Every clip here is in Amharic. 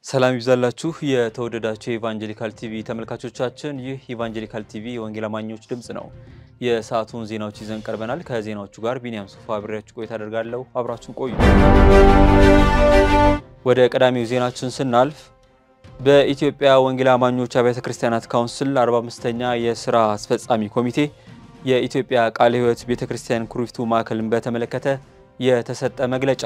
ሰላም ይብዛላችሁ የተወደዳችሁ የኢቫንጀሊካል ቲቪ ተመልካቾቻችን፣ ይህ ኢቫንጀሊካል ቲቪ የወንጌል አማኞች ድምፅ ነው። የሰዓቱን ዜናዎች ይዘን ቀርበናል። ከዜናዎቹ ጋር ቢኒያም ሱፋ አብሬያችሁ ቆይታ አደርጋለሁ። አብራችሁን ቆዩ። ወደ ቀዳሚው ዜናችን ስናልፍ በኢትዮጵያ ወንጌል አማኞች አብያተ ክርስቲያናት ካውንስል 45ኛ የስራ አስፈጻሚ ኮሚቴ የኢትዮጵያ ቃለ ሕይወት ቤተ ክርስቲያን ኩሪፍቱ ማዕከልን በተመለከተ የተሰጠ መግለጫ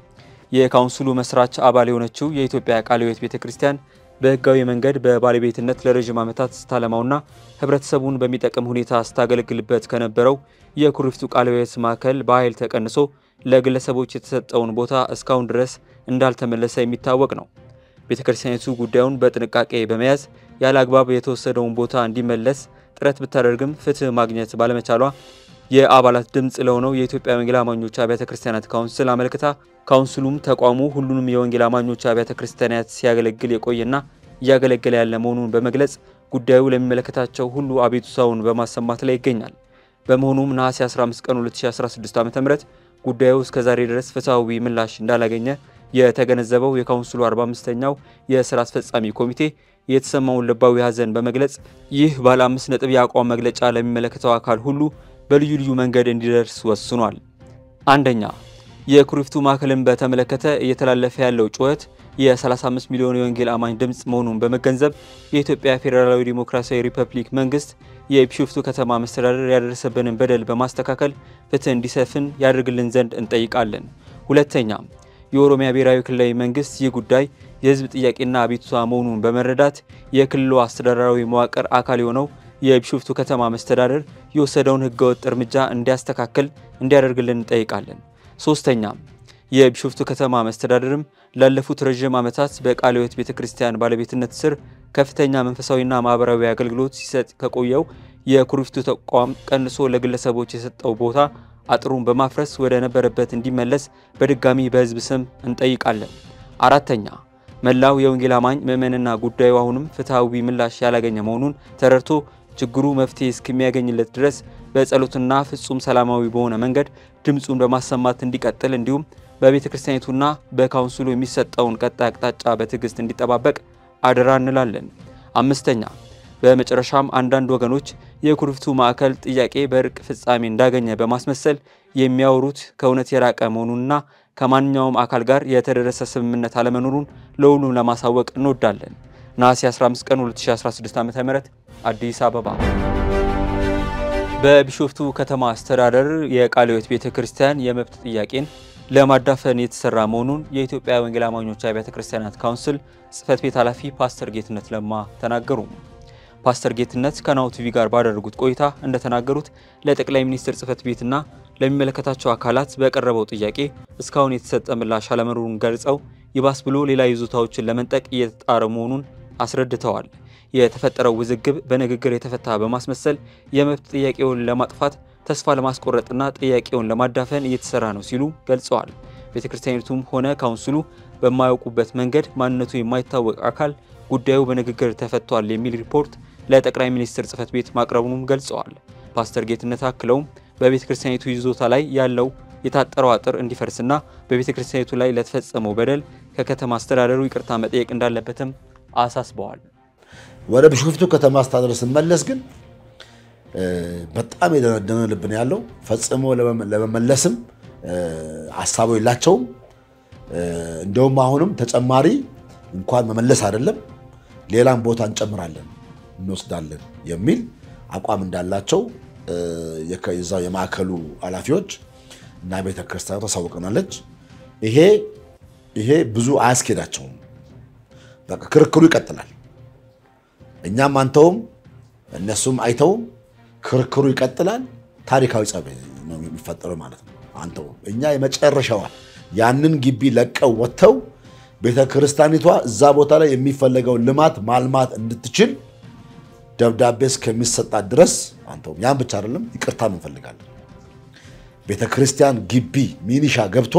የካውንስሉ መስራች አባል የሆነችው የኢትዮጵያ ቃለ ሕይወት ቤተ ክርስቲያን በሕጋዊ መንገድ በባለቤትነት ለረዥም ዓመታት ስታለማውና ሕብረተሰቡን በሚጠቅም ሁኔታ ስታገለግልበት ከነበረው የኩሪፍቱ ቃለ ሕይወት ማዕከል በኃይል ተቀንሶ ለግለሰቦች የተሰጠውን ቦታ እስካሁን ድረስ እንዳልተመለሰ የሚታወቅ ነው። ቤተ ክርስቲያኒቱ ጉዳዩን በጥንቃቄ በመያዝ ያለ አግባብ የተወሰደውን ቦታ እንዲመለስ ጥረት ብታደርግም ፍትሕ ማግኘት ባለመቻሏ የአባላት ድምፅ ለሆነው የኢትዮጵያ ወንጌል አማኞች አብያተ ክርስቲያናት ካውንስል አመልክታ ካውንስሉም ተቋሙ ሁሉንም የወንጌል አማኞች አብያተ ክርስቲያናት ሲያገለግል የቆየና እያገለገለ ያለ መሆኑን በመግለጽ ጉዳዩ ለሚመለከታቸው ሁሉ አቤቱታውን በማሰማት ላይ ይገኛል። በመሆኑም ነሐሴ 15 ቀን 2016 ዓ.ም ጉዳዩ እስከ ዛሬ ድረስ ፍትሐዊ ምላሽ እንዳላገኘ የተገነዘበው የካውንስሉ 45ኛው የስራ አስፈጻሚ ኮሚቴ የተሰማውን ልባዊ ሐዘን በመግለጽ ይህ ባለ አምስት ነጥብ የአቋም መግለጫ ለሚመለከተው አካል ሁሉ በልዩ ልዩ መንገድ እንዲደርስ ወስኗል። አንደኛ የኩሪፍቱ ማዕከልን በተመለከተ እየተላለፈ ያለው ጩኸት የ35 ሚሊዮን የወንጌል አማኝ ድምፅ መሆኑን በመገንዘብ የኢትዮጵያ ፌዴራላዊ ዲሞክራሲያዊ ሪፐብሊክ መንግስት የቢሾፍቱ ከተማ መስተዳደር ያደረሰብንን በደል በማስተካከል ፍትህ እንዲሰፍን ያደርግልን ዘንድ እንጠይቃለን። ሁለተኛ የኦሮሚያ ብሔራዊ ክልላዊ መንግስት ይህ ጉዳይ የህዝብ ጥያቄና አቤቱታ መሆኑን በመረዳት የክልሉ አስተዳደራዊ መዋቅር አካል የሆነው የቢሾፍቱ ከተማ መስተዳደር የወሰደውን ህገወጥ እርምጃ እንዲያስተካክል እንዲያደርግልን እንጠይቃለን። ሶስተኛ የቢሾፍቱ ከተማ መስተዳደርም ላለፉት ረዥም ዓመታት በቃለ ሕይወት ቤተ ክርስቲያን ባለቤትነት ስር ከፍተኛ መንፈሳዊና ማህበራዊ አገልግሎት ሲሰጥ ከቆየው የኩሪፍቱ ተቋም ቀንሶ ለግለሰቦች የሰጠው ቦታ አጥሩን በማፍረስ ወደ ነበረበት እንዲመለስ በድጋሚ በህዝብ ስም እንጠይቃለን። አራተኛ መላው የወንጌል አማኝ ምዕመንና ጉዳዩ አሁንም ፍትሐዊ ምላሽ ያላገኘ መሆኑን ተረድቶ ችግሩ መፍትሄ እስከሚያገኝለት ድረስ በጸሎትና ፍጹም ሰላማዊ በሆነ መንገድ ድምፁን በማሰማት እንዲቀጥል እንዲሁም በቤተ ክርስቲያኒቱና በካውንስሉ የሚሰጠውን ቀጣይ አቅጣጫ በትዕግስት እንዲጠባበቅ አደራ እንላለን። አምስተኛ በመጨረሻም አንዳንድ ወገኖች የኩሪፍቱ ማዕከል ጥያቄ በእርቅ ፍጻሜ እንዳገኘ በማስመሰል የሚያወሩት ከእውነት የራቀ መሆኑንና ከማንኛውም አካል ጋር የተደረሰ ስምምነት አለመኖሩን ለሁሉም ለማሳወቅ እንወዳለን። ነሐሴ 15 ቀን 2016 ዓ.ም አዲስ አበባ። በቢሾፍቱ ከተማ አስተዳደር የቃለ ሕይወት ቤተ ክርስቲያን የመብት ጥያቄን ለማዳፈን የተሰራ መሆኑን የኢትዮጵያ ወንጌል አማኞች አብያተ ክርስቲያናት ካውንስል ጽሕፈት ቤት ኃላፊ ፓስተር ጌትነት ለማ ተናገሩ። ፓስተር ጌትነት ከናሁ ቲቪ ጋር ባደረጉት ቆይታ እንደተናገሩት ለጠቅላይ ሚኒስትር ጽሕፈት ቤትና ለሚመለከታቸው አካላት በቀረበው ጥያቄ እስካሁን የተሰጠ ምላሽ አለመኖሩን ገልጸው ይባስ ብሎ ሌላ ይዞታዎችን ለመንጠቅ እየተጣረ መሆኑን አስረድተዋል። የተፈጠረው ውዝግብ በንግግር የተፈታ በማስመሰል የመብት ጥያቄውን ለማጥፋት ተስፋ ለማስቆረጥና ጥያቄውን ለማዳፈን እየተሰራ ነው ሲሉ ገልጸዋል። ቤተ ክርስቲያኒቱም ሆነ ካውንስሉ በማያውቁበት መንገድ ማንነቱ የማይታወቅ አካል ጉዳዩ በንግግር ተፈቷል የሚል ሪፖርት ለጠቅላይ ሚኒስትር ጽሕፈት ቤት ማቅረቡንም ገልጸዋል። ፓስተር ጌትነት አክለውም በቤተ ክርስቲያኒቱ ይዞታ ላይ ያለው የታጠረው አጥር እንዲፈርስና በቤተ ክርስቲያኒቱ ላይ ለተፈጸመው በደል ከከተማ አስተዳደሩ ይቅርታ መጠየቅ እንዳለበትም አሳስበዋል። ወደ ቢሾፍቱ ከተማ አስተዳደር ስመለስ ግን በጣም የደነደነ ልብ ነው ያለው። ፈጽሞ ለመመለስም ሀሳቡ የላቸውም። እንደውም አሁንም ተጨማሪ እንኳን መመለስ አይደለም ሌላም ቦታ እንጨምራለን እንወስዳለን የሚል አቋም እንዳላቸው የዛው የማዕከሉ ኃላፊዎች እና ቤተ ክርስቲያኑ ታሳውቀናለች። ይሄ ይሄ ብዙ አያስኬዳቸውም። በቃ ክርክሩ ይቀጥላል። እኛም አንተውም እነሱም አይተውም ክርክሩ ይቀጥላል። ታሪካዊ ጸብ ነው የሚፈጠረው ማለት ነው። አንተውም እኛ የመጨረሻዋ ያንን ግቢ ለቀው ወጥተው ቤተ ክርስቲያኒቷ እዛ ቦታ ላይ የሚፈለገውን ልማት ማልማት እንድትችል ደብዳቤ እስከሚሰጣት ድረስ አንተውም። ያን ብቻ አይደለም ይቅርታም እንፈልጋለን። ቤተ ክርስቲያን ግቢ ሚኒሻ ገብቶ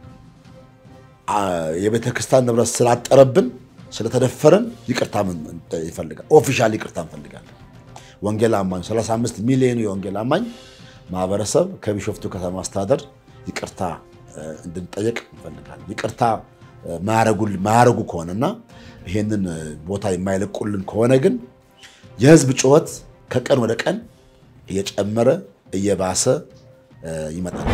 የቤተ ክርስቲያን ንብረት ስላጠረብን ስለተደፈረን ይቅርታ ይፈልጋል። ኦፊሻል ይቅርታ እንፈልጋለን። ወንጌል አማኝ 35 ሚሊዮን የወንጌል አማኝ ማህበረሰብ ከቢሾፍቱ ከተማ አስተዳደር ይቅርታ እንድንጠየቅ እንፈልጋለን። ይቅርታ ማያረጉ ከሆነና ይሄንን ቦታ የማይለቁልን ከሆነ ግን የህዝብ ጩኸት ከቀን ወደ ቀን እየጨመረ እየባሰ ይመጣል።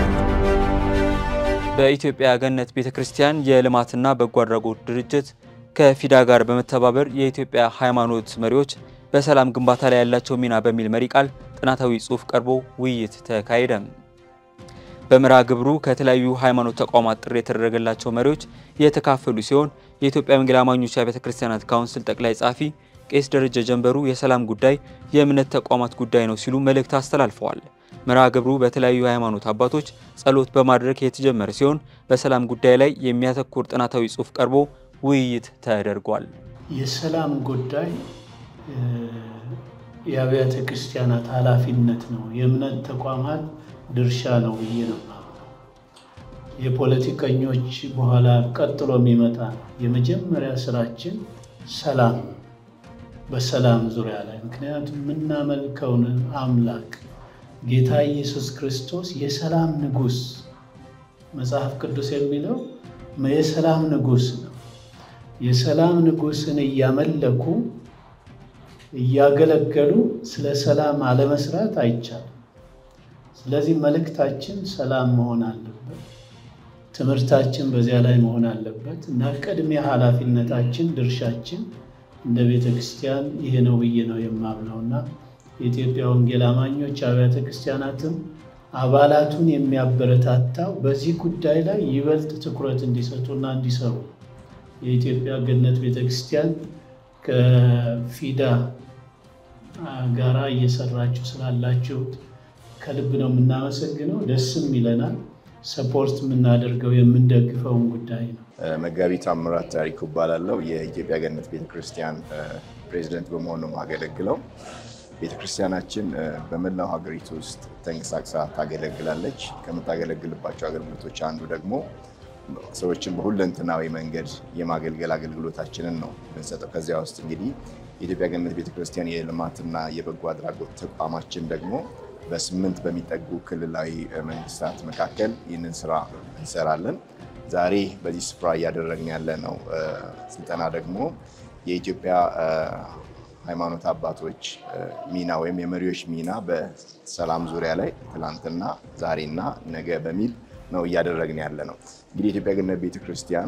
በኢትዮጵያ ገነት ቤተ ክርስቲያን የልማትና በጎ አድራጎት ድርጅት ከፊዳ ጋር በመተባበር የኢትዮጵያ ሃይማኖት መሪዎች በሰላም ግንባታ ላይ ያላቸው ሚና በሚል መሪ ቃል ጥናታዊ ጽሑፍ ቀርቦ ውይይት ተካሄደ። በመርሃ ግብሩ ከተለያዩ ሃይማኖት ተቋማት ጥሪ የተደረገላቸው መሪዎች የተካፈሉ ሲሆን የኢትዮጵያ ወንጌል አማኞች አብያተ ክርስቲያናት ካውንስል ጠቅላይ ጸሐፊ ቄስ ደረጀ ጀንበሩ የሰላም ጉዳይ የእምነት ተቋማት ጉዳይ ነው ሲሉ መልእክት አስተላልፈዋል። መርሃ ግብሩ በተለያዩ ሃይማኖት አባቶች ጸሎት በማድረግ የተጀመረ ሲሆን በሰላም ጉዳይ ላይ የሚያተኩር ጥናታዊ ጽሑፍ ቀርቦ ውይይት ተደርጓል። የሰላም ጉዳይ የአብያተ ክርስቲያናት ኃላፊነት ነው፣ የእምነት ተቋማት ድርሻ ነው ብዬ ነው። የፖለቲከኞች በኋላ ቀጥሎ የሚመጣ ነው። የመጀመሪያ ስራችን ሰላም፣ በሰላም ዙሪያ ላይ ምክንያቱም የምናመልከውን አምላክ ጌታ ኢየሱስ ክርስቶስ የሰላም ንጉሥ መጽሐፍ ቅዱስ የሚለው የሰላም ንጉሥ ነው። የሰላም ንጉሥን እያመለኩ እያገለገሉ ስለ ሰላም አለመስራት አይቻልም። ስለዚህ መልእክታችን ሰላም መሆን አለበት። ትምህርታችን በዚያ ላይ መሆን አለበት እና ቅድሚያ ኃላፊነታችን ድርሻችን እንደ ቤተ ክርስቲያን ይሄ ነው ብዬ ነው የማምነው እና የኢትዮጵያ ወንጌል አማኞች አብያተ ክርስቲያናትም አባላቱን የሚያበረታታው በዚህ ጉዳይ ላይ ይበልጥ ትኩረት እንዲሰጡና እንዲሰሩ የኢትዮጵያ ገነት ቤተ ክርስቲያን ከፊዳ ጋራ እየሰራችሁ ስላላችሁት ከልብ ነው የምናመሰግነው። ደስም ይለናል። ሰፖርት የምናደርገው የምንደግፈውን ጉዳይ ነው። መጋቢ ታምራት ታሪኩ እባላለሁ። የኢትዮጵያ ገነት ቤተክርስቲያን ፕሬዚደንት በመሆን ነው የማገለግለው። ቤተክርስቲያናችን በመላው ሀገሪቱ ውስጥ ተንቀሳቅሳ ታገለግላለች። ከምታገለግልባቸው አገልግሎቶች አንዱ ደግሞ ሰዎችን በሁለንተናዊ መንገድ የማገልገል አገልግሎታችንን ነው የምንሰጠው። ከዚያ ውስጥ እንግዲህ የኢትዮጵያ ገነት ቤተክርስቲያን የልማትና የበጎ አድራጎት ተቋማችን ደግሞ በስምንት በሚጠጉ ክልላዊ መንግስታት መካከል ይህንን ስራ እንሰራለን። ዛሬ በዚህ ስፍራ እያደረግን ያለ ነው ስልጠና ደግሞ የኢትዮጵያ ሃይማኖት አባቶች ሚና ወይም የመሪዎች ሚና በሰላም ዙሪያ ላይ ትላንትና፣ ዛሬና ነገ በሚል ነው እያደረግን ያለ ነው። እንግዲህ የኢትዮጵያ ገነት ቤተክርስቲያን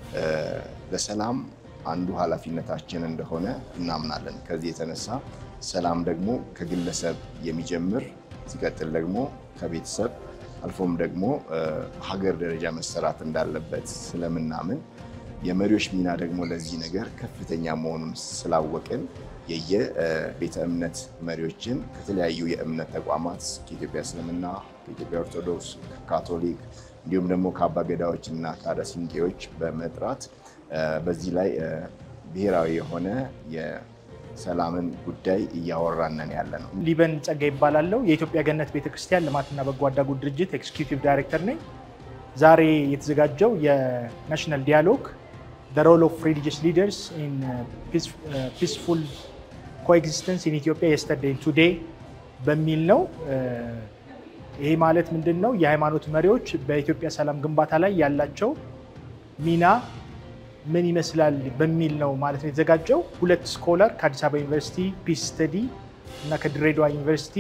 ለሰላም አንዱ ኃላፊነታችን እንደሆነ እናምናለን። ከዚህ የተነሳ ሰላም ደግሞ ከግለሰብ የሚጀምር ሲቀጥል ደግሞ ከቤተሰብ አልፎም ደግሞ በሀገር ደረጃ መሰራት እንዳለበት ስለምናምን የመሪዎች ሚና ደግሞ ለዚህ ነገር ከፍተኛ መሆኑን ስላወቅን የየቤተ እምነት መሪዎችን ከተለያዩ የእምነት ተቋማት ከኢትዮጵያ እስልምና፣ ከኢትዮጵያ ኦርቶዶክስ፣ ካቶሊክ እንዲሁም ደግሞ ከአባ ገዳዎች እና ከአዳ ሲንቄዎች በመጥራት በዚህ ላይ ብሔራዊ የሆነ ሰላምን ጉዳይ እያወራነን ያለ ነው። ሊበን ጸጋ ይባላለው። የኢትዮጵያ ገነት ቤተክርስቲያን ልማትና በጎ አድራጎት ድርጅት ኤክስኪዩቲቭ ዳይሬክተር ነኝ። ዛሬ የተዘጋጀው የናሽናል ዲያሎግ ዘ ሮል ኦፍ ሪሊጂየስ ሊደርስ ኢን ፒስፉል ኮኤግዚስተንስ ኢን ኢትዮጵያ የስተርዴይ ቱዴይ በሚል ነው። ይሄ ማለት ምንድን ነው? የሃይማኖት መሪዎች በኢትዮጵያ ሰላም ግንባታ ላይ ያላቸው ሚና ምን ይመስላል በሚል ነው ማለት ነው የተዘጋጀው። ሁለት ስኮለር ከአዲስ አበባ ዩኒቨርሲቲ ፒስ ስተዲ እና ከድሬዳዋ ዩኒቨርሲቲ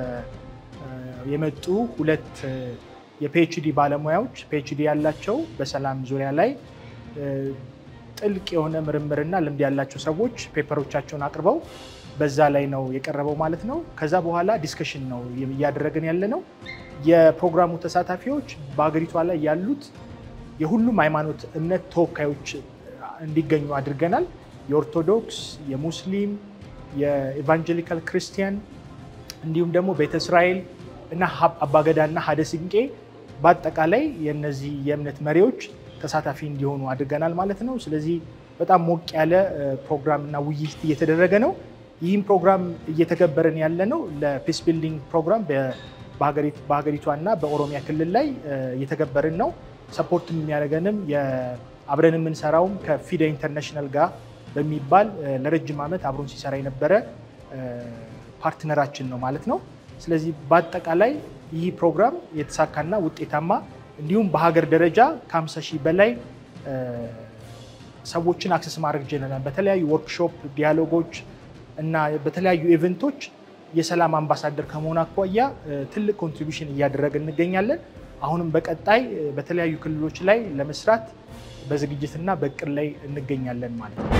የመጡ ሁለት የፒኤችዲ ባለሙያዎች ፒኤችዲ ያላቸው በሰላም ዙሪያ ላይ ጥልቅ የሆነ ምርምርና ልምድ ያላቸው ሰዎች ፔፐሮቻቸውን አቅርበው በዛ ላይ ነው የቀረበው ማለት ነው። ከዛ በኋላ ዲስከሽን ነው እያደረግን ያለ ነው። የፕሮግራሙ ተሳታፊዎች በሀገሪቷ ላይ ያሉት የሁሉም ሃይማኖት እምነት ተወካዮች እንዲገኙ አድርገናል። የኦርቶዶክስ፣ የሙስሊም፣ የኢቫንጀሊካል ክርስቲያን እንዲሁም ደግሞ ቤተ እስራኤል እና አባገዳ እና ሀደ ሲንቄ በአጠቃላይ የነዚህ የእምነት መሪዎች ተሳታፊ እንዲሆኑ አድርገናል ማለት ነው። ስለዚህ በጣም ሞቅ ያለ ፕሮግራም እና ውይይት እየተደረገ ነው። ይህም ፕሮግራም እየተገበረን ያለ ነው ለፒስ ቢልዲንግ ፕሮግራም በሀገሪቷ እና በኦሮሚያ ክልል ላይ እየተገበርን ነው። ሰፖርት የሚያደርገንም አብረን የምንሰራውም ከፊዳ ኢንተርናሽናል ጋር በሚባል ለረጅም ዓመት አብሮን ሲሰራ የነበረ ፓርትነራችን ነው ማለት ነው። ስለዚህ በአጠቃላይ ይህ ፕሮግራም የተሳካና ውጤታማ እንዲሁም በሀገር ደረጃ ከ50 ሺህ በላይ ሰዎችን አክሰስ ማድረግ ችለናል። በተለያዩ ወርክሾፕ፣ ዲያሎጎች እና በተለያዩ ኢቨንቶች የሰላም አምባሳደር ከመሆን አኳያ ትልቅ ኮንትሪቢሽን እያደረግን እንገኛለን። አሁንም በቀጣይ በተለያዩ ክልሎች ላይ ለመስራት በዝግጅትና በእቅድ ላይ እንገኛለን ማለት ነው።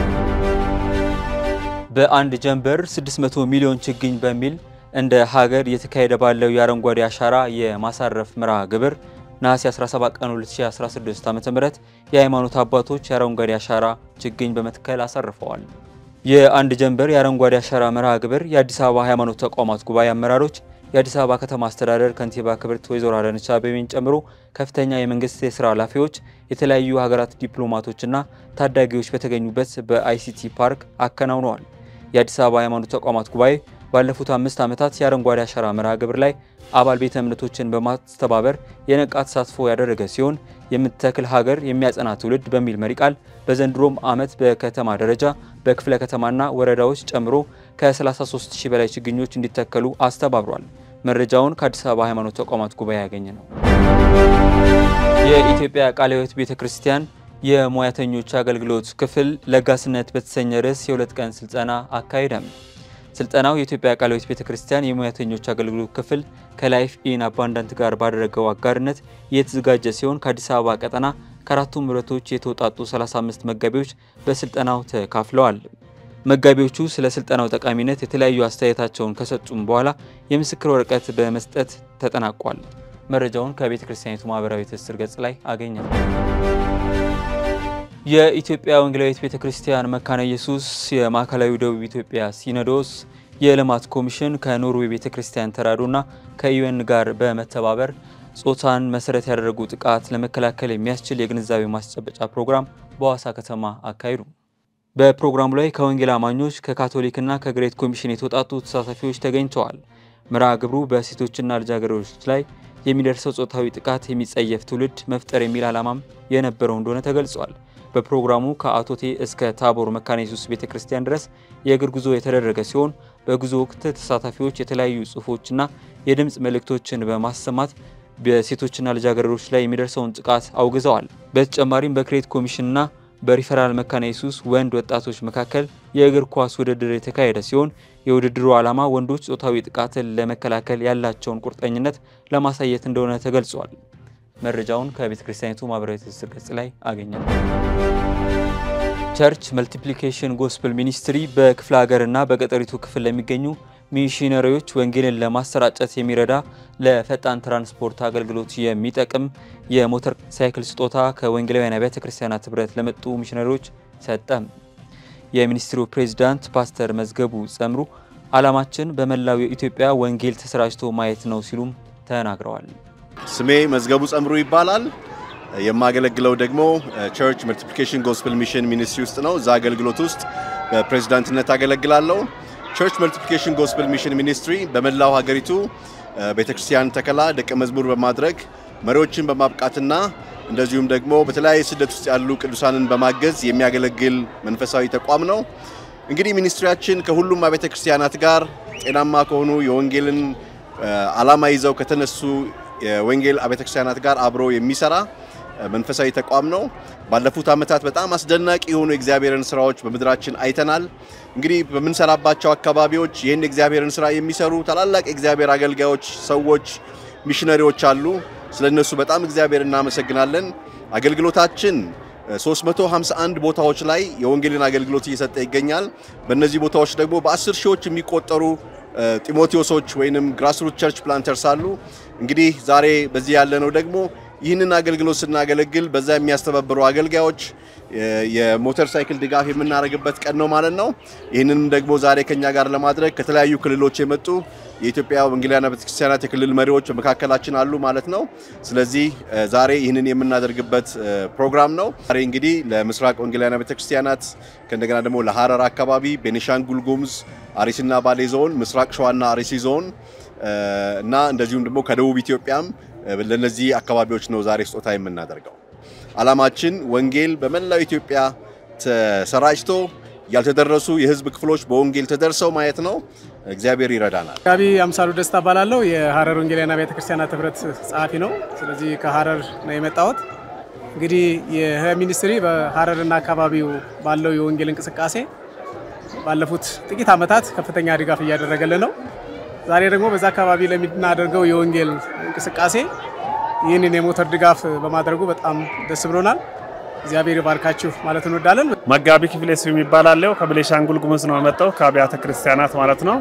በአንድ ጀንበር 600 ሚሊዮን ችግኝ በሚል እንደ ሀገር እየተካሄደ ባለው የአረንጓዴ አሻራ የማሳረፍ መርሃ ግብር ነሐሴ 17 ቀን 2016 ዓ.ም የሃይማኖት አባቶች የአረንጓዴ አሻራ ችግኝ በመትከል አሳርፈዋል። የአንድ ጀንበር የአረንጓዴ አሻራ መርሃ ግብር የአዲስ አበባ ሃይማኖት ተቋማት ጉባኤ አመራሮች፣ የአዲስ አበባ ከተማ አስተዳደር ከንቲባ ክብርት ወይዘሮ አዳነች አቤቤን ጨምሮ ከፍተኛ የመንግስት የስራ ኃላፊዎች፣ የተለያዩ ሀገራት ዲፕሎማቶችና ታዳጊዎች በተገኙበት በአይሲቲ ፓርክ አከናውነዋል። የአዲስ አበባ ሃይማኖት ተቋማት ጉባኤ ባለፉት አምስት ዓመታት የአረንጓዴ አሻራ መርሃ ግብር ላይ አባል ቤተ እምነቶችን በማስተባበር የነቃ ተሳትፎ ያደረገ ሲሆን የምትተክል ሀገር የሚያጸና ትውልድ በሚል መሪ ቃል በዘንድሮም ዓመት በከተማ ደረጃ በክፍለ ከተማና ወረዳዎች ጨምሮ ከ33 ሺህ በላይ ችግኞች እንዲተከሉ አስተባብሯል። መረጃውን ከአዲስ አበባ ሃይማኖት ተቋማት ጉባኤ ያገኘ ነው። የኢትዮጵያ ቃለ ሕይወት ቤተ ክርስቲያን የሙያተኞች አገልግሎት ክፍል ለጋስነት በተሰኘ ርዕስ የሁለት ቀን ስልጠና አካሄደም። ስልጠናው የኢትዮጵያ ቃለ ሕይወት ቤተ ክርስቲያን የሙያተኞች አገልግሎት ክፍል ከላይፍ ኢን አባንዳንት ጋር ባደረገው አጋርነት የተዘጋጀ ሲሆን ከአዲስ አበባ ቀጠና ከአራቱም ህብረቶች የተውጣጡ 35 መጋቢዎች በስልጠናው ተካፍለዋል። መጋቢዎቹ ስለ ስልጠናው ጠቃሚነት የተለያዩ አስተያየታቸውን ከሰጡም በኋላ የምስክር ወረቀት በመስጠት ተጠናቋል። መረጃውን ከቤተ ክርስቲያኒቱ ማህበራዊ ትስስር ገጽ ላይ አገኘ። የኢትዮጵያ ወንጌላዊት ቤተ ክርስቲያን መካነ ኢየሱስ የማዕከላዊ ደቡብ ኢትዮጵያ ሲኖዶስ የልማት ኮሚሽን ከኖርዌይ ቤተ ክርስቲያን ተራድኦና ከዩኤን ጋር በመተባበር ጾታን መሰረት ያደረጉ ጥቃት ለመከላከል የሚያስችል የግንዛቤ ማስጨበጫ ፕሮግራም በሐዋሳ ከተማ አካሂዱ። በፕሮግራሙ ላይ ከወንጌል አማኞች ከካቶሊክና ከግሬት ኮሚሽን የተውጣጡ ተሳታፊዎች ተገኝተዋል። መርሃ ግብሩ በሴቶችና ልጃገረዶች ላይ የሚደርሰው ጾታዊ ጥቃት የሚጸየፍ ትውልድ መፍጠር የሚል ዓላማም የነበረው እንደሆነ ተገልጿል። በፕሮግራሙ ከአቶቴ እስከ ታቦር መካነ ኢየሱስ ቤተ ክርስቲያን ድረስ የእግር ጉዞ የተደረገ ሲሆን በጉዞ ወቅት ተሳታፊዎች የተለያዩ ጽሑፎችና የድምፅ መልእክቶችን በማሰማት በሴቶችና ልጃገረዶች ላይ የሚደርሰውን ጥቃት አውግዘዋል። በተጨማሪም በክሬት ኮሚሽንና በሪፈራል መካነ ኢየሱስ ወንድ ወጣቶች መካከል የእግር ኳስ ውድድር የተካሄደ ሲሆን የውድድሩ ዓላማ ወንዶች ጾታዊ ጥቃትን ለመከላከል ያላቸውን ቁርጠኝነት ለማሳየት እንደሆነ ተገልጿል። መረጃውን ከቤተ ክርስቲያኒቱ ማህበራዊ ትስስር ገጽ ላይ አገኛል። ቸርች መልቲፕሊኬሽን ጎስፕል ሚኒስትሪ በክፍለ ሀገርና በገጠሪቱ ክፍል ለሚገኙ ሚሽነሪዎች ወንጌልን ለማሰራጨት የሚረዳ ለፈጣን ትራንስፖርት አገልግሎት የሚጠቅም የሞተር ሳይክል ስጦታ ከወንጌላውያን አብያተ ክርስቲያናት ህብረት ለመጡ ሚሽነሪዎች ሰጠም። የሚኒስትሩ ፕሬዚዳንት ፓስተር መዝገቡ ጸምሩ ዓላማችን በመላው የኢትዮጵያ ወንጌል ተሰራጭቶ ማየት ነው ሲሉም ተናግረዋል። ስሜ መዝገቡ ጸምሩ ይባላል። የማገለግለው ደግሞ ቸርች መልቲፕሊኬሽን ጎስፕል ሚሽን ሚኒስትሪ ውስጥ ነው። እዛ አገልግሎት ውስጥ በፕሬዚዳንትነት አገለግላለሁ። ቸርች መልቲፕሊኬሽን ጎስፕል ሚሽን ሚኒስትሪ በመላው ሀገሪቱ ቤተክርስቲያን ተከላ፣ ደቀ መዝሙር በማድረግ መሪዎችን በማብቃትና እንደዚሁም ደግሞ በተለያየ ስደት ውስጥ ያሉ ቅዱሳንን በማገዝ የሚያገለግል መንፈሳዊ ተቋም ነው። እንግዲህ ሚኒስትሪያችን ከሁሉም አብያተ ክርስቲያናት ጋር ጤናማ ከሆኑ የወንጌልን ዓላማ ይዘው ከተነሱ የወንጌል አብያተ ክርስቲያናት ጋር አብሮ የሚሰራ መንፈሳዊ ተቋም ነው። ባለፉት ዓመታት በጣም አስደናቂ የሆኑ የእግዚአብሔርን ስራዎች በምድራችን አይተናል። እንግዲህ በምንሰራባቸው አካባቢዎች ይህን የእግዚአብሔርን ስራ የሚሰሩ ታላላቅ የእግዚአብሔር አገልጋዮች፣ ሰዎች፣ ሚሽነሪዎች አሉ። ስለ እነሱ በጣም እግዚአብሔር እናመሰግናለን። አገልግሎታችን 351 ቦታዎች ላይ የወንጌልን አገልግሎት እየሰጠ ይገኛል። በእነዚህ ቦታዎች ደግሞ በአስር ሺዎች የሚቆጠሩ ጢሞቴዎሶች ወይንም ግራስሩት ቸርች ፕላንተርስ አሉ። እንግዲህ ዛሬ በዚህ ያለነው ደግሞ ይህንን አገልግሎት ስናገለግል በዛ የሚያስተባብሩ አገልጋዮች የሞተር ሳይክል ድጋፍ የምናደርግበት ቀን ነው ማለት ነው። ይህንንም ደግሞ ዛሬ ከኛ ጋር ለማድረግ ከተለያዩ ክልሎች የመጡ የኢትዮጵያ ወንጌላውያን ቤተክርስቲያናት የክልል መሪዎች በመካከላችን አሉ ማለት ነው። ስለዚህ ዛሬ ይህንን የምናደርግበት ፕሮግራም ነው። ዛሬ እንግዲህ ለምስራቅ ወንጌላውያን ቤተክርስቲያናት ከእንደገና ደግሞ ለሀረር አካባቢ፣ ቤኒሻንጉል ጉሙዝ፣ አርሲና ባሌ ዞን፣ ምስራቅ ሸዋና አርሲ ዞን እና እንደዚሁም ደግሞ ከደቡብ ኢትዮጵያም ለነዚህ አካባቢዎች ነው ዛሬ ስጦታ የምናደርገው። ዓላማችን ወንጌል በመላው ኢትዮጵያ ተሰራጭቶ ያልተደረሱ የሕዝብ ክፍሎች በወንጌል ተደርሰው ማየት ነው። እግዚአብሔር ይረዳናል። ጋቢ አምሳሉ ደስታ እባላለሁ። የሀረር ወንጌላውያን ቤተ ክርስቲያናት ህብረት ጸሐፊ ነው። ስለዚህ ከሀረር ነው የመጣሁት። እንግዲህ ይህ ሚኒስትሪ በሀረርና አካባቢው ባለው የወንጌል እንቅስቃሴ ባለፉት ጥቂት ዓመታት ከፍተኛ ድጋፍ እያደረገልን ነው። ዛሬ ደግሞ በዛ አካባቢ ለምናደርገው የወንጌል እንቅስቃሴ ይህንን የሞተር ድጋፍ በማድረጉ በጣም ደስ ብሎናል። እግዚአብሔር ይባርካችሁ ማለት እንወዳለን። መጋቢ ክፍሌ ስዩም ይባላለሁ። ከቤኒሻንጉል ጉሙዝ ነው የመጣው ከአብያተ ክርስቲያናት ማለት ነው።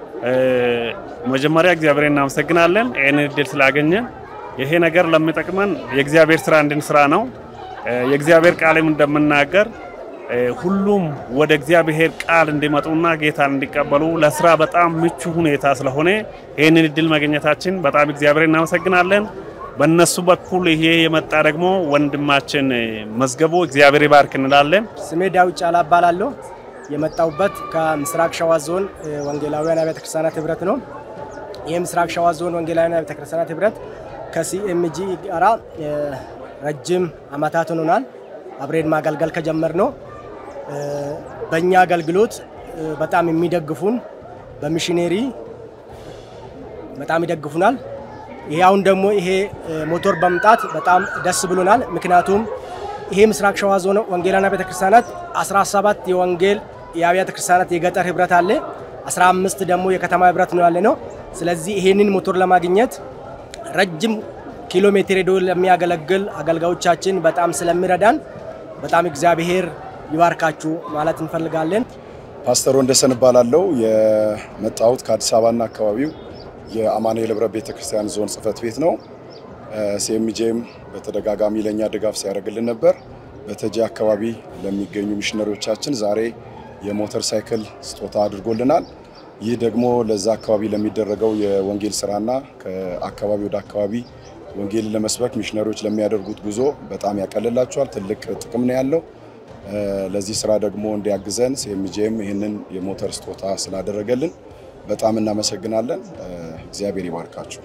መጀመሪያ እግዚአብሔር እናመሰግናለን ይህንን እድል ስላገኘን። ይሄ ነገር ለሚጠቅመን የእግዚአብሔር ስራ እንድንስራ ነው። የእግዚአብሔር ቃልም እንደምናገር ሁሉም ወደ እግዚአብሔር ቃል እንዲመጡና ጌታን እንዲቀበሉ ለስራ በጣም ምቹ ሁኔታ ስለሆነ ይህንን እድል ማግኘታችን በጣም እግዚአብሔር እናመሰግናለን። በእነሱ በኩል ይሄ የመጣ ደግሞ ወንድማችን መዝገቡ እግዚአብሔር ይባርክ እንላለን። ስሜ ዳዊት ጫላ እባላለሁ። የመጣሁበት ከምስራቅ ሸዋ ዞን ወንጌላውያን አብያተ ክርስቲያናት ህብረት ነው። ይህ ምስራቅ ሸዋ ዞን ወንጌላውያን አብያተ ክርስቲያናት ህብረት ከሲኤምጂ ጋራ ረጅም አመታት ሆኖናል። አብሬን ማገልገል ከጀመር ነው። በእኛ አገልግሎት በጣም የሚደግፉን በሚሽኔሪ በጣም ይደግፉናል። ይሄ አሁን ደግሞ ይሄ ሞቶር በመምጣት በጣም ደስ ብሎናል። ምክንያቱም ይሄ ምስራቅ ሸዋ ዞን ወንጌላውያን አብያተ ክርስቲያናት 17 የወንጌል የአብያተ ክርስቲያናት የገጠር ህብረት አለ፣ 15 ደግሞ የከተማ ህብረት ነው ያለ ነው። ስለዚህ ይሄንን ሞቶር ለማግኘት ረጅም ኪሎ ሜትር ሄዶ ለሚያገለግል አገልጋዮቻችን በጣም ስለሚረዳን በጣም እግዚአብሔር ይባርካችሁ ማለት እንፈልጋለን። ፓስተር ወንደሰን እባላለሁ። የመጣሁት ከአዲስ አበባና አካባቢው የአማኑኤል ህብረት ቤተክርስቲያን ዞን ጽህፈት ቤት ነው። ሲኤምጄም በተደጋጋሚ ለእኛ ድጋፍ ሲያደርግልን ነበር። በተጂ አካባቢ ለሚገኙ ሚሽነሪዎቻችን ዛሬ የሞተር ሳይክል ስጦታ አድርጎልናል። ይህ ደግሞ ለዛ አካባቢ ለሚደረገው የወንጌል ስራና ከአካባቢ ወደ አካባቢ ወንጌል ለመስበክ ሚሽነሪዎች ለሚያደርጉት ጉዞ በጣም ያቀልላቸዋል። ትልቅ ጥቅም ነው ያለው። ለዚህ ስራ ደግሞ እንዲያግዘን ሲኤምጄም ይህንን የሞተር ስጦታ ስላደረገልን በጣም እናመሰግናለን። እግዚአብሔር ይባርካችሁ።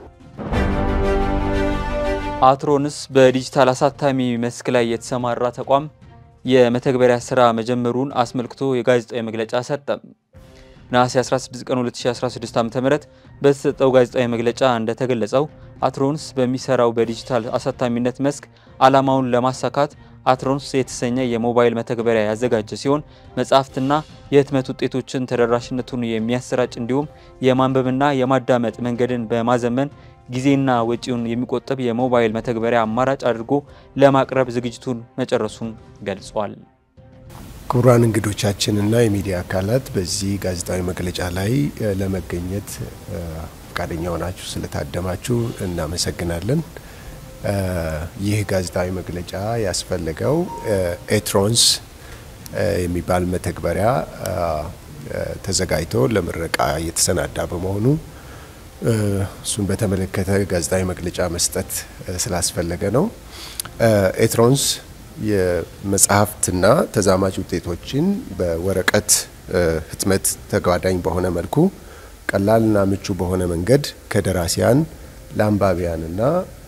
አትሮንስ በዲጂታል አሳታሚ መስክ ላይ የተሰማራ ተቋም የመተግበሪያ ስራ መጀመሩን አስመልክቶ የጋዜጣዊ መግለጫ ሰጠ። ነሐሴ 16 ቀን 2016 ዓ.ም በተሰጠው ጋዜጣዊ መግለጫ እንደተገለጸው አትሮንስ በሚሰራው በዲጂታል አሳታሚነት መስክ ዓላማውን ለማሳካት አትሮንስ የተሰኘ የሞባይል መተግበሪያ ያዘጋጀ ሲሆን መጽሐፍትና የህትመት ውጤቶችን ተደራሽነቱን የሚያሰራጭ እንዲሁም የማንበብና የማዳመጥ መንገድን በማዘመን ጊዜና ወጪውን የሚቆጥብ የሞባይል መተግበሪያ አማራጭ አድርጎ ለማቅረብ ዝግጅቱን መጨረሱን ገልጿል። ክቡራን እንግዶቻችንና የሚዲያ አካላት በዚህ ጋዜጣዊ መግለጫ ላይ ለመገኘት ፈቃደኛ ሆናችሁ ስለታደማችሁ እናመሰግናለን። ይህ ጋዜጣዊ መግለጫ ያስፈለገው ኤትሮንስ የሚባል መተግበሪያ ተዘጋጅቶ ለምረቃ እየተሰናዳ በመሆኑ እሱን በተመለከተ ጋዜጣዊ መግለጫ መስጠት ስላስፈለገ ነው። ኤትሮንስ የመጽሐፍትና ተዛማጅ ውጤቶችን በወረቀት ህትመት ተጓዳኝ በሆነ መልኩ ቀላልና ምቹ በሆነ መንገድ ከደራሲያን ለአንባቢያንና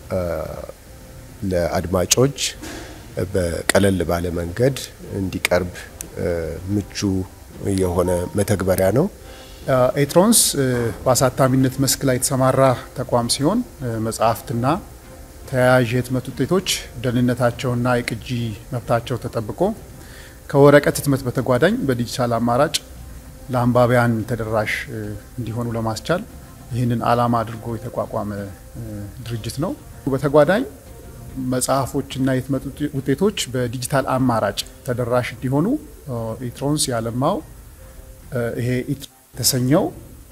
ለአድማጮች በቀለል ባለ መንገድ እንዲቀርብ ምቹ የሆነ መተግበሪያ ነው። ኤትሮንስ በአሳታሚነት መስክ ላይ የተሰማራ ተቋም ሲሆን መጽሐፍትና ተያያዥ የህትመት ውጤቶች ደህንነታቸውና የቅጂ መብታቸው ተጠብቆ ከወረቀት ህትመት በተጓዳኝ በዲጂታል አማራጭ ለአንባቢያን ተደራሽ እንዲሆኑ ለማስቻል ይህንን ዓላማ አድርጎ የተቋቋመ ድርጅት ነው። በተጓዳኝ መጽሐፎችና የህትመት ውጤቶች በዲጂታል አማራጭ ተደራሽ እንዲሆኑ ኢትሮንስ ያለማው ይሄ የተሰኘው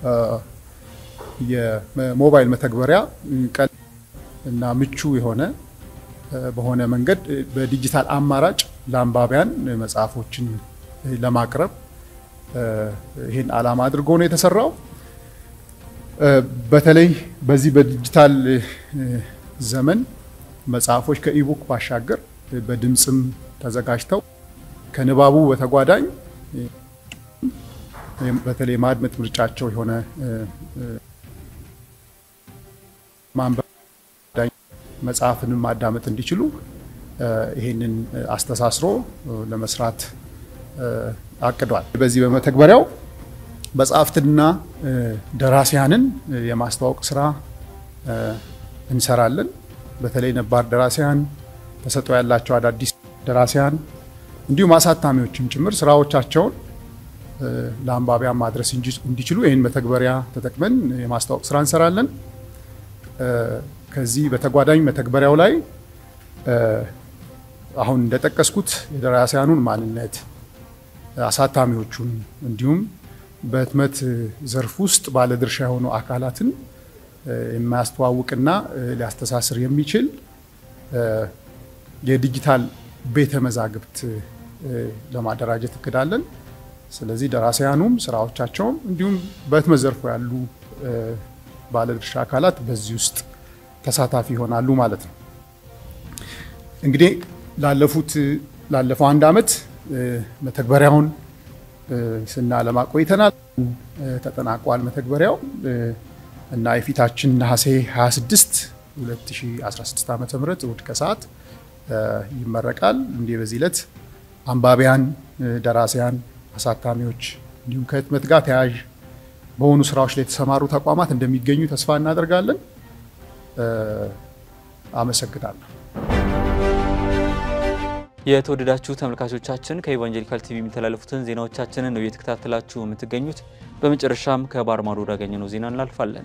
የሞባይል መተግበሪያ ቀል እና ምቹ የሆነ በሆነ መንገድ በዲጂታል አማራጭ ለአንባቢያን መጽሐፎችን ለማቅረብ ይህን ዓላማ አድርጎ ነው የተሰራው። በተለይ በዚህ በዲጂታል ዘመን መጽሐፎች ከኢቡክ ባሻገር በድምፅም ተዘጋጅተው ከንባቡ በተጓዳኝ በተለይ ማድመጥ ምርጫቸው የሆነ ማንበብ መጽሐፍንም ማዳመጥ እንዲችሉ ይህንን አስተሳስሮ ለመስራት አቅዷል። በዚህ በመተግበሪያው መጽሐፍትንና ደራሲያንን የማስተዋወቅ ስራ እንሰራለን። በተለይ ነባር ደራሲያን ተሰጥኦ ያላቸው አዳዲስ ደራሲያን እንዲሁም አሳታሚዎችም ጭምር ስራዎቻቸውን ለአንባቢያን ማድረስ እንዲችሉ ይህን መተግበሪያ ተጠቅመን የማስታወቅ ስራ እንሰራለን። ከዚህ በተጓዳኝ መተግበሪያው ላይ አሁን እንደጠቀስኩት የደራሲያኑን ማንነት፣ አሳታሚዎቹን እንዲሁም በህትመት ዘርፍ ውስጥ ባለድርሻ የሆኑ አካላትን የማያስተዋውቅና ሊያስተሳስር የሚችል የዲጂታል ቤተ መዛግብት ለማደራጀት እቅዳለን። ስለዚህ ደራሲያኑም ስራዎቻቸውም እንዲሁም በህትመት ዘርፉ ያሉ ባለድርሻ አካላት በዚህ ውስጥ ተሳታፊ ይሆናሉ ማለት ነው። እንግዲህ ላለፉት ላለፈው አንድ ዓመት መተግበሪያውን ስናለማ ቆይተናል። ተጠናቋል መተግበሪያው እና የፊታችን ነሐሴ 26 2016 ዓ ም እሁድ ከሰዓት ይመረቃል። እንዲህ በዚህ ዕለት አንባቢያን፣ ደራሲያን፣ አሳታሚዎች እንዲሁም ከህትመት ጋር ተያያዥ በሆኑ ስራዎች ላይ የተሰማሩ ተቋማት እንደሚገኙ ተስፋ እናደርጋለን። አመሰግናለሁ። የተወደዳችሁ ተመልካቾቻችን ከኢቫንጀሊካል ቲቪ የሚተላለፉትን ዜናዎቻችንን ነው እየተከታተላችሁ የምትገኙት። በመጨረሻም ከባህር ማዶ ወዳገኘነው ዜና እናልፋለን።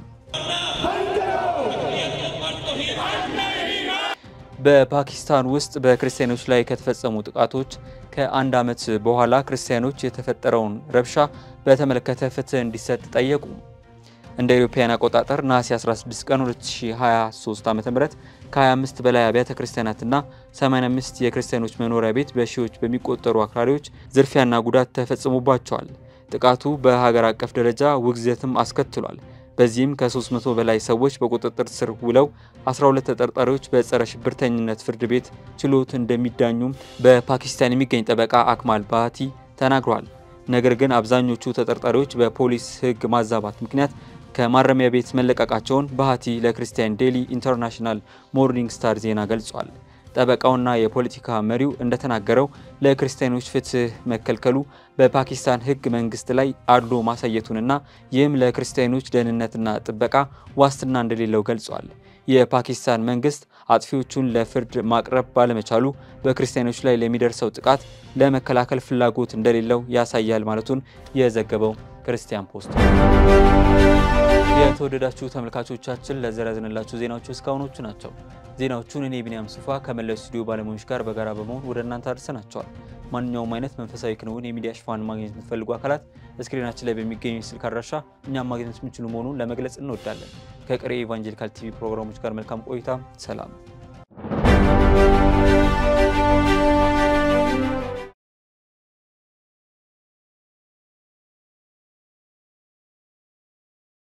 በፓኪስታን ውስጥ በክርስቲያኖች ላይ ከተፈጸሙ ጥቃቶች ከአንድ ዓመት በኋላ ክርስቲያኖች የተፈጠረውን ረብሻ በተመለከተ ፍትህ እንዲሰጥ ጠየቁ። እንደ አውሮፓውያን አቆጣጠር ነሐሴ 16 ቀን 2023 ዓ.ም ከ25 በላይ አብያተ ክርስቲያናትና 85 የክርስቲያኖች መኖሪያ ቤት በሺዎች በሚቆጠሩ አክራሪዎች ዝርፊያና ጉዳት ተፈጽሞባቸዋል። ጥቃቱ በሀገር አቀፍ ደረጃ ውግዘትም አስከትሏል። በዚህም ከ300 በላይ ሰዎች በቁጥጥር ስር ውለው 12 ተጠርጣሪዎች በጸረ ሽብርተኝነት ፍርድ ቤት ችሎት እንደሚዳኙም በፓኪስታን የሚገኝ ጠበቃ አክማል ባቲ ተናግሯል። ነገር ግን አብዛኞቹ ተጠርጣሪዎች በፖሊስ ሕግ ማዛባት ምክንያት ከማረሚያ ቤት መለቀቃቸውን ባቲ ለክርስቲያን ዴሊ ኢንተርናሽናል ሞርኒንግ ስታር ዜና ገልጿል። ጠበቃውና የፖለቲካ መሪው እንደተናገረው ለክርስቲያኖች ፍትህ መከልከሉ በፓኪስታን ሕግ መንግስት ላይ አድሎ ማሳየቱንና ይህም ለክርስቲያኖች ደህንነትና ጥበቃ ዋስትና እንደሌለው ገልጿል። የፓኪስታን መንግስት አጥፊዎቹን ለፍርድ ማቅረብ ባለመቻሉ በክርስቲያኖች ላይ ለሚደርሰው ጥቃት ለመከላከል ፍላጎት እንደሌለው ያሳያል ማለቱን የዘገበው ክርስቲያን ፖስት። የተወደዳችሁ ተመልካቾቻችን ለዘረዝንላችሁ ዜናዎቹ እስካሁኖቹ ናቸው። ዜናዎቹን እኔ ቢኒያም ሱፋ ከመላው ስቱዲዮ ባለሙያዎች ጋር በጋራ በመሆን ወደ እናንተ አድርሰናቸዋል። ማንኛውም አይነት መንፈሳዊ ክንውን የሚዲያ ሽፋን ማግኘት የምትፈልጉ አካላት ስክሪናችን ላይ በሚገኙ ስልክ አድራሻ እኛም ማግኘት የምችሉ መሆኑን ለመግለጽ እንወዳለን። ከቀሪ የኢቫንጀሊካል ቲቪ ፕሮግራሞች ጋር መልካም ቆይታ። ሰላም